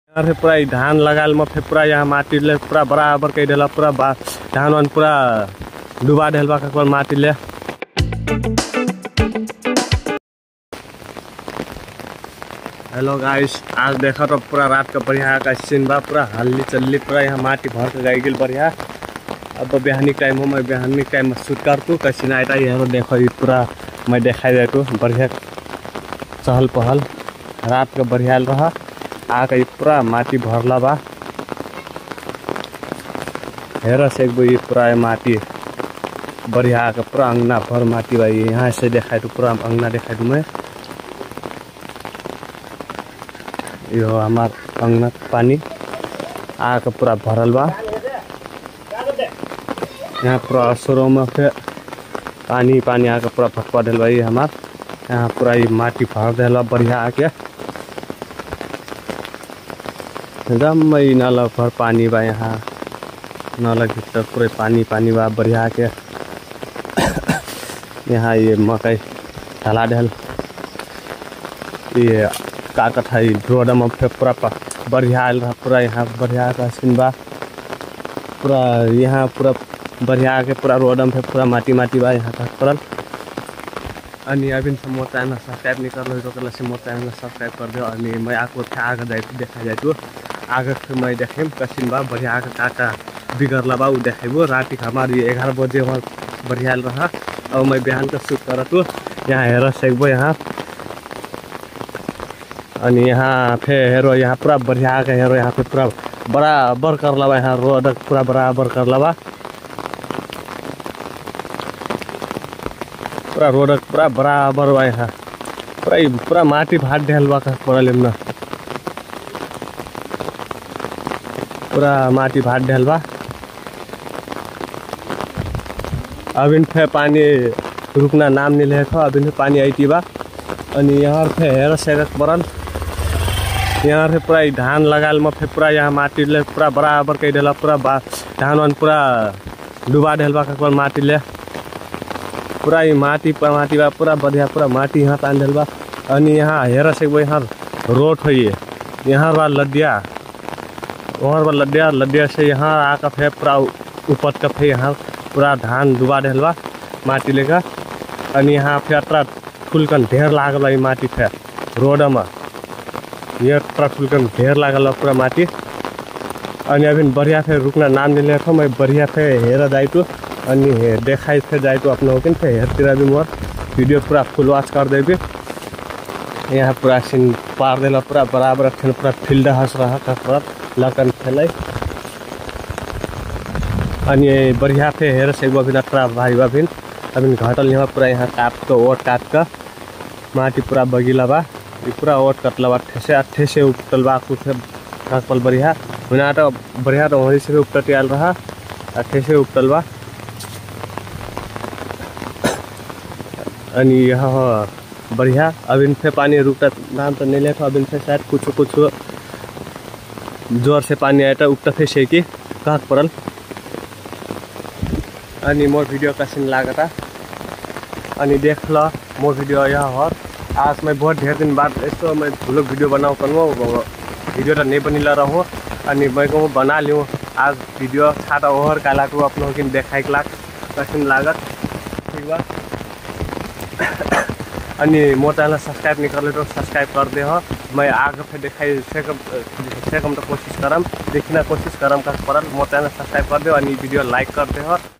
यहाँ फिर पूरा इ धान लगाल में फिर पूरा यहाँ माटी ले पूरा बराबर कर देला पूरा बा धान वान पूरा डुबा देल बा ककर माटी ले हेलो गाइस आज देखा तो पूरा रात का बढ़िया का सीन बा पूरा हल्ली चल्ली पूरा यहाँ माटी भर के गई गेल बढ़िया अब बिहानी टाइम हो मैं बिहानी टाइम में शूट कर तू कैसे ना आटा यहाँ देखो ये पूरा मैं दिखाई दे तू बढ़िया चहल पहल रात का बढ़िया रहा आके ये पूरा माटी भरला बा हेर से एक ये पूरा ये माटी बढ़िया आके पूरा अंगना भर माटी बा ये यहाँ से दिखाई तू पूरा अंगना दिखाई तू मैं यो हमार अंगना के पानी आके पूरा भरल बा यहाँ पूरा शुरू में फिर पानी पानी आके पूरा फटवा दिल बा ये हमार यहाँ पूरा ये माटी भर दिल बढ़िया आके एकदम ई नाला भर पानी बा यहाँ नाला के भीतर पूरे पानी पानी बा बढ़िया के यहाँ ये मकई ढला ढल ये का कथा ई रोड में फिर पूरा प- बढ़िया आयल रहा पूरा यहाँ बढ़िया का सीन बा पूरा यहाँ पूरा बढ़िया के पूरा रोड में फिर पूरा माटी माटी बा यहाँ का पड़ल अनि अभी से मोर चैनल सब्सक्राइब नहीं कर लो तो कल से मोर चैनल सब्सक्राइब कर दो अनि मैं आपको फिर आगे जाए देखा जाए तो आगे फिर मैं देखेम कसिन बा बढ़िया आगे का का बिगड़ला बा उ देखेबो राति के हमारे ग्यारह बजे हमार बढ़िया रहा अब मैं बिहान का शूट कर तो यहाँ हेर सकबो यहाँ अनि यहाँ फिर हेरो यहाँ पूरा बढ़िया आके हेरो यहाँ पे पूरा बराबर करला बा यहाँ रोड पूरा बराबर करला बा पूरा रोड पूरा बराबर बा यहाँ पूरा ई पूरा माटी भाट ढेल बा का पड़ल न पूरा माटी भाट ढेल बा अभी फिर पानी रुकना नाम नहीं लेखो अभी फिर पानी आईती बा अनि यहाँ फिर हेर सेरक पड़ल यहाँ फिर पूरा ई धान लगाल में फिर पूरा यहाँ माटी ले पूरा बराबर कर देला पूरा बा धान वान पूरा डुबा देल बा ककर माटी ले पूरा ई माटी पर माटी बा पूरा बढ़िया पूरा माटी यहाँ तान देल बा अनि यहाँ हेर सकबो यहाँ रोड हो ये यहाँ बा लदिया वहाँ बा लदिया लदिया से यहाँ आकर फिर पूरा ऊपर का फिर यहाँ पूरा धान डुबा देल बा माटी लेकर अनि यहाँ फिर अत्र फुलकन ढेर लागल बा ई माटी फिर रोड में ये अत्र फुलकन ढेर लागल बा पूरा माटी अनि अभी बढ़िया फिर रुकना नाम नहीं लेखो मैं बढ़िया फिर हेर जाइतु अनि हे देखाइ फिर जाइतु अपना हो फिर हेरतिर भी मोर वीडियो पूरा फुल वॉच कर देबी यहाँ पूरा सीन पार देला पूरा बराबर अखन पूरा फील्ड हंस रहा का पूरा लकन खेलै अनि बढ़िया फिर हेर से अभी अत्र भाई अभी अभी घटल यहाँ पूरा यहाँ काट के ओट काट के माटी पूरा बगीला बा ई पूरा ओट कटला बा ठेसे आ ठेसे उपटल बा कुछ काकल बढ़िया हुना तो बढ़िया तो वहीं से भी उपटट आयल रहा आ ठेसे उपटल बा अनि यहाँ बढ़िया अभी फिर पानी रुकता नाम तो नहीं लेता अभी फिर शायद कुछ कुछ जोर से पानी आया था उपटा फिर से कि कहाँ पड़ल अनि मोर वीडियो का सीन लागा था अनि देख ल मोर वीडियो यहाँ हर आज मैं बहुत ढेर दिन बाद यस्तो मैं ठुलो भिडियो बनाऊ कनु भिडियो त नहीं बनिला रहो अनि मैं को बना लिऊँ आज वीडियो छाटा ओहर काला को अपनों की देखाई लाग कसिन लागत ठीक बा अनि मोर चैनल सब्सक्राइब नहीं कर ले तो सब्सक्राइब कर दे हो मैं आगे फिर दिखाई सेकम सेकम तो कोशिश करम देखना कोशिश करम का परल मोर चैनल सब्सक्राइब कर दे अनि वीडियो लाइक कर दे हो